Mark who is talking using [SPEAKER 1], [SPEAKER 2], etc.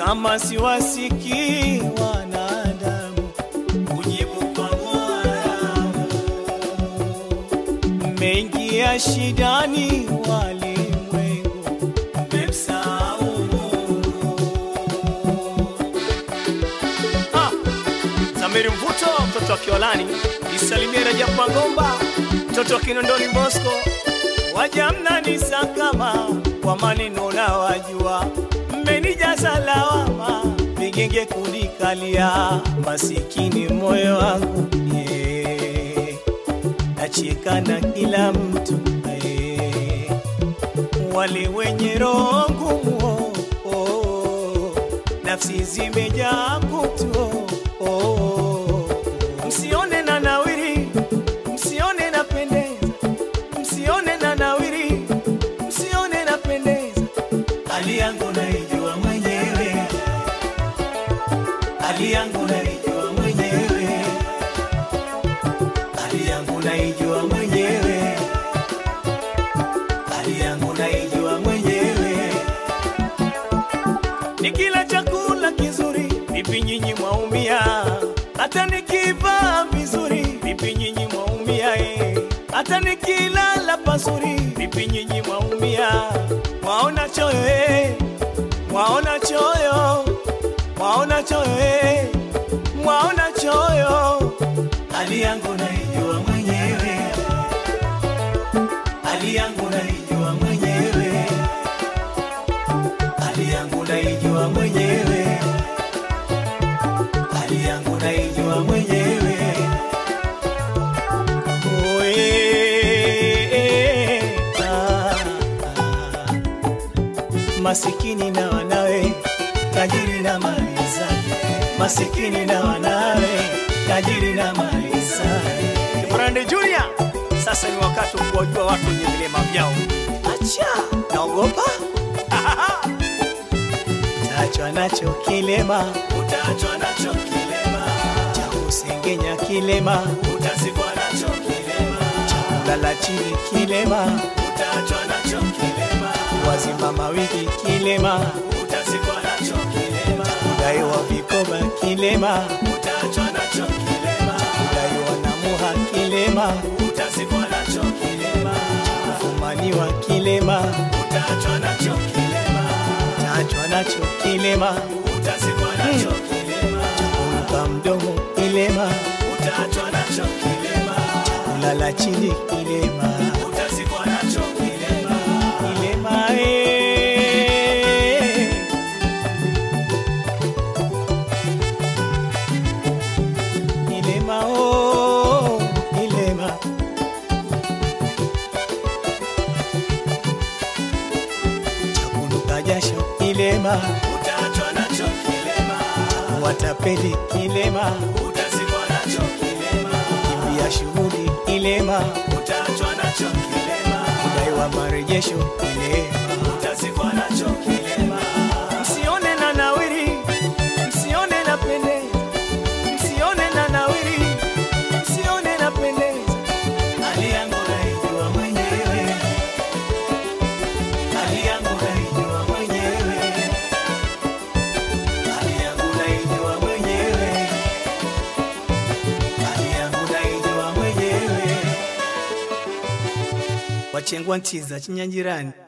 [SPEAKER 1] kama siwasikii wanadamu kujibu kwa Mola. Mmeingia shidani walimwengu, mmemsahau Mungu. Ah, Zamiri Mvuto, mtoto wa Kiolani, nisalimie Rajab Mangomba, mtoto wa Kinondoni Bosco, waja mnanisakama kwa maneno na wajua, mmenijaza lawama, vigenge kunikalia, masikini moyo wangu yeah. nacheka na kila mtu eh. wale wenye roho ngumu oh, oh, nafsi zimejaa kutu oh, oh. msione na nawiri msione na pendeza msione na nawiri msione na pendeza hali yangu naijua mwenyewe hali yangu naijua mwenyewe hali yangu naijua mwenyewe hali yangu naijua mwenyewe nikila chakula kizuri vipi nyinyi mwaumia hata nikivaa vizuri vipi nyinyi mwaumia eh. hata nikilala pazuri vipi nyinyi mwaumia mwaona choyo eh. mwaona choyo mwaona choyo eh. mwaona choyo hali yangu naijua mwenyewe hali yangu naijua mwenyewe hali yangu naijua mwenyewe hali yangu naijua mwenyewe Oe, ah, ah. masikini na wanawe tajiri na mali zake masikini na wanawe tajiri na mali zake Kibrande Junior sasa ni wakati wa kuwajua watu wenye vilema vyao acha naogopa utaachwa nacho kilema utaachwa nacho kilema cha kusengenya kilema utazikwa nacho kilema cha kulala chini kilema utaachwa nacho kilema wazima mawiki kilema utazikwa nacho kilema kudaiwa vikoba kilema utaachwa nacho kilema kudaiwa na muha kilema utazikwa nacho kilema kufumaniwa kilema utaachwa nacho kilema utaachwa nacho kilema utazikwa nacho kilema kuruka mdomo kilema utaachwa nacho kilema kulala chini kilema utazikwa nacho kilema kilema eh. Kilema oh, kilema chakunuka jasho kilema utaachwa nacho kilema watapeli kilema utazikwa nacho kilema kimbia shughuli kilema utaachwa nacho kilema kudaiwa marejesho kilema utazikwa nacho kilema msione na nawiri msione na pendeza msione na nawiri msione na pendeza hali yangu naijua mwenyewe hali yangu naijua mwenyewe hali yangu naijua mwenyewe hali yangu naijua mwenyewe wachengwa nchiza chinyangirani